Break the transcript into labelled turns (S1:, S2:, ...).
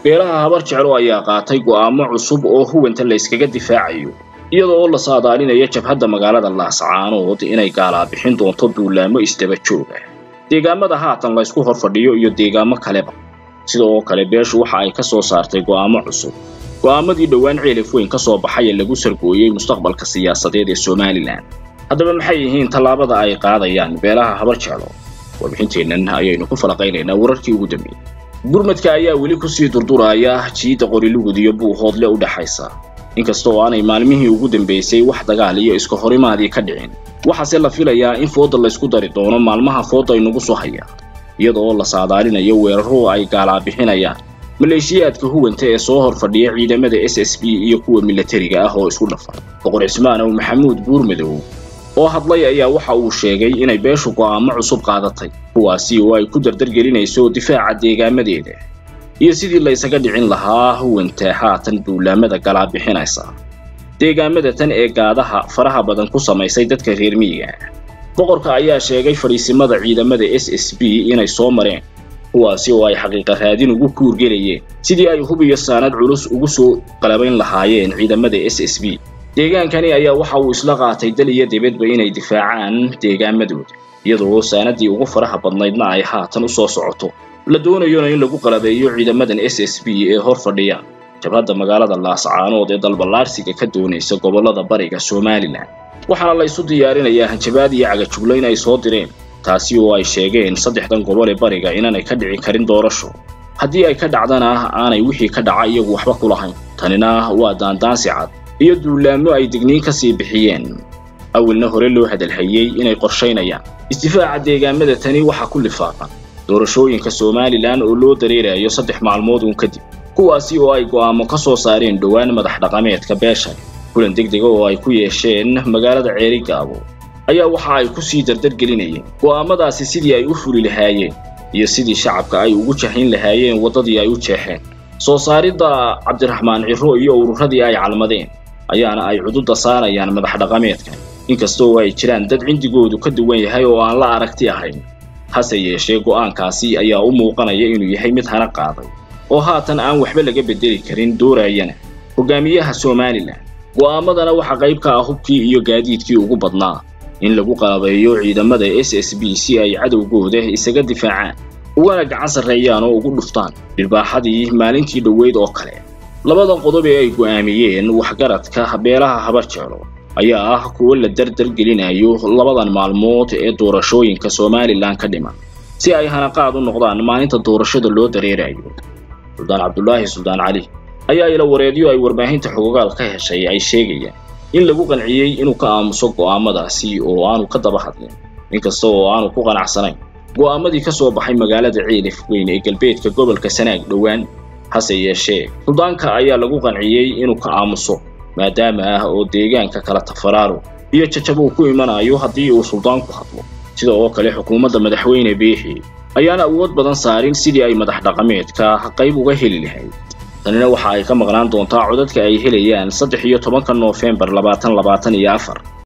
S1: beelaha habar jeclo ayaa qaatay go'aamo cusub oo huwanta la yskaga difaacayo iyada oo la saadaalinayo jabhadda magaalada laascaanood inay gaalaabixin doonto duulaamo isdaba joog ah deegaamada haatan la ysku hor fadhiyo iyo deegaamo kaleba sida oo kale beeshu waxa ay ka soo saartay go'aamo cusub go'aamadii dhowaan ceelif weyn ka soo baxay ee lagu sargooyey mustaqbalka siyaasadeed ee somalilan haddaba maxay yihiin tallaabada ay qaadayaan beelaha habar jeclo warbixinteennan ayaynu ku falaqaynaynaa wararkii ugu dambeeyey gurmadka ayaa weli kusii durduraya jiidda qorilugud iyo buuhoodle u dhaxaysa inkasta oo aanay maalmihii ugu dambaysay wax dagaal iyo iska horimaadii ka dhicin waxaase la filayaa in fooda laysku dari doono maalmaha fooda aynugu soo haya iyada oo la saadaalinayo weeraro ay gaalaabixinayaan maleeshiyaadka huwanta ee soo hor fadhiya ciidamada s s b iyo kuwa milatariga ah oo isku dhafan boqor cismaan ow maxamuud buurmadow oo hadlay ayaa waxa uu sheegay inay beeshu go'aamo cusub qaadatay kuwaasi oo ay ku dardargelinayso difaaca deegaamadeeda iyo sidii la ysaga dhicin lahaa huwanta haatan duulaamada galaabixinaysa deegaamada tan ee gaadaha faraha badan ku samaysay dadka reer miyiga boqorka ayaa sheegay fadhiisimada ciidamada s s b inay soo mareen kuwaasi oo ay xaqiiqa raadin ugu kuurgelayeen sidii ay hub iyo saanad culus ugu soo qalabayn lahaayeen ciidamada s s b deegaankani ayaa waxa uu isla qaatay dal iyo dibadba inay difaacaan deegaamadooda iyadoo saanadii ugu faraha badnaydna ay haatan u soo socoto la doonayona in lagu qalabeeyo ciidamadan s s b ee hor fadhiya jabhadda magaalada laascaanood ee dalballaarsiga ka doonaysa gobollada bariga somalilan waxaana la isu diyaarinayaa hanjabaad iyo cagajuglo in ay soo direen taasi oo ay sheegeen saddexdan gobol ee bariga inaanay ka dhici karin doorasho haddii ay ka dhacdana aanay wixii ka dhaca iyagu waxba ku lahayn tanina waa daandaansi cad iyo duulaamo ay digniin ka sii bixiyeen awalna hore loo hadalhayey inay qorshaynayaan isdifaaca deegaamada tani waxaa ku lifaaqan doorashooyinka somalilan oo loo dareerayo saddex maalmood uun kadib kuwaasi oo ay go'aamo ka soo saareen dhowaan madax dhaqameedka beeshan kulan degdega oo ay ku yeesheen magaalada ceerigaabo ayaa waxa ay ku sii dardargelinayeen go'aamadaasi sidii ay u fuli lahaayeen iyo sidii shacabka ay ugu jaxin lahaayeen waddadii ay u jeexeen soo saaridda cabdiraxmaan ciro iyo ururadii ay calmadeen ayaana ay cududda saarayaan madax dhaqameedkan inkasta oo ay jiraan dad cindigoodu ka duwan yahay oo aan la aragti ahayn hase yeeshee go'aankaasi ayaa u muuqanaya inuu yahay mid hana qaaday oo haatan aan waxba laga beddeli karin doorayana hogaamiyaha somalilan go'aamadana waxaa qayb ka ah hubkii iyo gaadiidkii ugu badnaa in lagu qalabeeyo ciidamada s s b si ay cadowgooda isaga difaacaan ugana gacan sarreeyaan oo ugu dhuftaan dhirbaaxadii maalintii dhoweyd oo kale labadan qodob ee ay go'aamiyeen waxgaradka beelaha habar jeclo ayaa ah kuwo la dardargelinayo labadan maalmood ee doorashooyinka somalilan ka dhiman si ay hanaqaad u noqdaan maalinta doorashada loo dareerayo suldaan cabdulaahi suldaan cali ayaa ila wareedyo ay warbaahinta xogogaal ka heshay ay sheegayaan in lagu qanciyey inuu ka aamuso go'aamadaasi oo aanu ka daba hadlin inkasta oo aanu ku qanacsanayn go'aamadii ka soo baxay magaalada ciilif weyn ee galbeedka gobolka sanaag dhowaan hase yeeshee suldaanka ayaa lagu qanciyey inuu ka aamuso maadaama ah oo deegaanka kala tafaraaro iyo jajab uu ku imanayo haddii uu suldaanku hadlo sida oo kale xukuumadda madaxweyne biixi ayaana awood badan saarin sidii ay madax dhaqameedka qayb uga heli lahayd tanina waxa ay ka maqnaan doontaa codadka ay helayaan saddex iyo tobanka noofembar labaatan labaatan iyo afar